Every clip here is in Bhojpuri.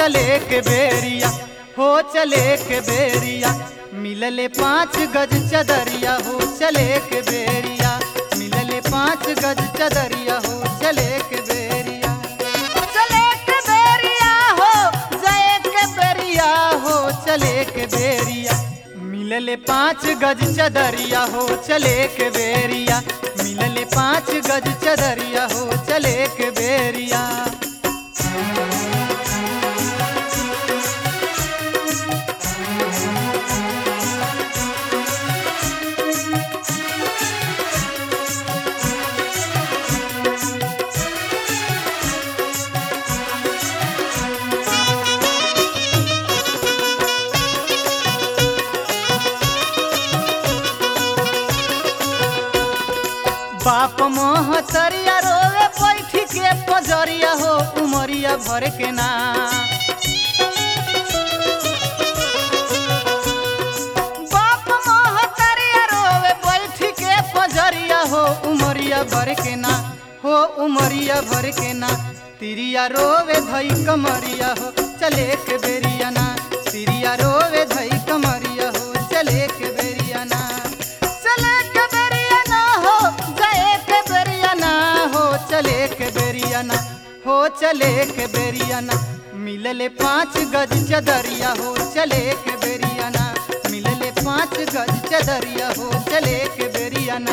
चले के बेरिया हो चले के बेरिया मिलले पाँच गज चदरिया हो चले के बेरिया मिलले पाँच गज चदरिया हो चले के बेरिया चले के बेरिया हो जय के बेरिया हो चले के बेरिया मिलले पाँच गज चदरिया हो चले के बेरिया मिलले पाँच गज चदरिया हो चले के बेरिया बाप मोहतरिया रोवे बैठ के पजरिया हो उमरिया भर के ना बाप मोहतरिया रोवे बैठ के पजरिया हो उमरिया भर के ना हो उमरिया भर के ना तिरिया रोवे धई कमरिया हो चले के बेरिया ना तिरिया रोवे धई कमरिया हो चले के बेरिया ना चले के बेरिया ना हो गए के बेरिया ना हो चले के बेरिया ना हो चले के बेरिया ना मिलले पाँच गज चदरिया हो चले के बेरिया ना मिलले पाँच गज चदरिया हो चले के बेरिया ना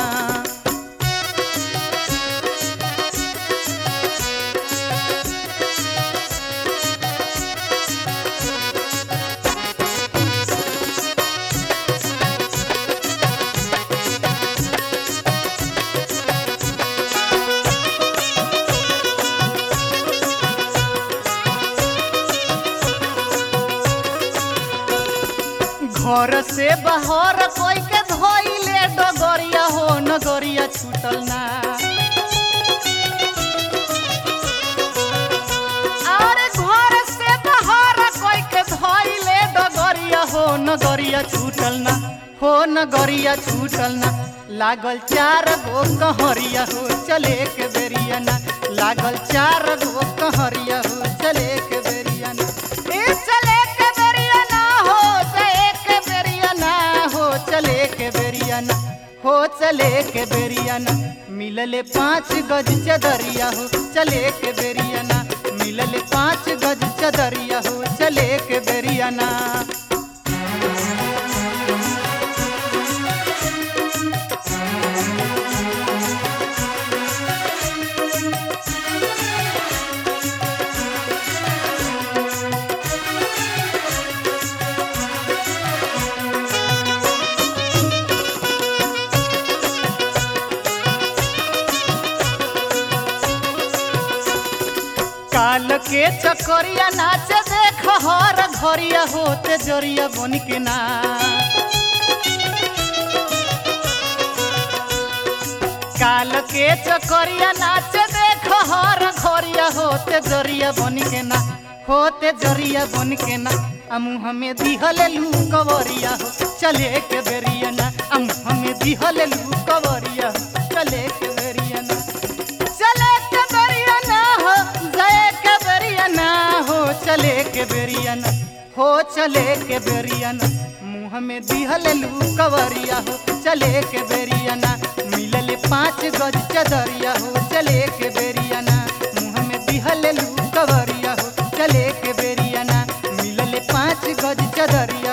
घर से बाहर कोई के धोइले डगरिया हो नगरिया छूटल ना और घर से बाहर कोई के धोइले डगरिया हो नगरिया छूटल ना हो नगरिया छूटल ना लागल चार गो कहरिया हो चले के बेरिया ना लागल चार गो कहरिया हो चले के बेरिया ना ए चले के बेरिया ना हो चले के बेरिया ना हो चले के बेरिया ना हो चले के बेरिया ना मिलले पाँच गज चदरिया हो चले के बेरिया ना मिलले पाँच गज चदरिया हो चले के बेरिया ना काल के चकरिया नाचे देख हर घरिया होते जरिया बन के ना काल के चकरिया नाचे देख हर घरिया होते जरिया बन के ना होते जरिया बन के ना अमु हमें दिहल लू कवरिया हो चले के बेरिया ना अमु हमें दिहल लू कवरिया हो चले के बेरिया ना चले के बेरिया ना हो जय के बेरिया ना हो चले के बेरिया ना हो चले के बेरिया ना मुँह में दिहल लू कवरिया हो चले के बेरिया ना मिलल पाँच गज चदरिया हो चले के बेरिया ना मुँह में दिहल लू कवरिया हो चले के बेरिया ना मिलल पाँच गज चदरिया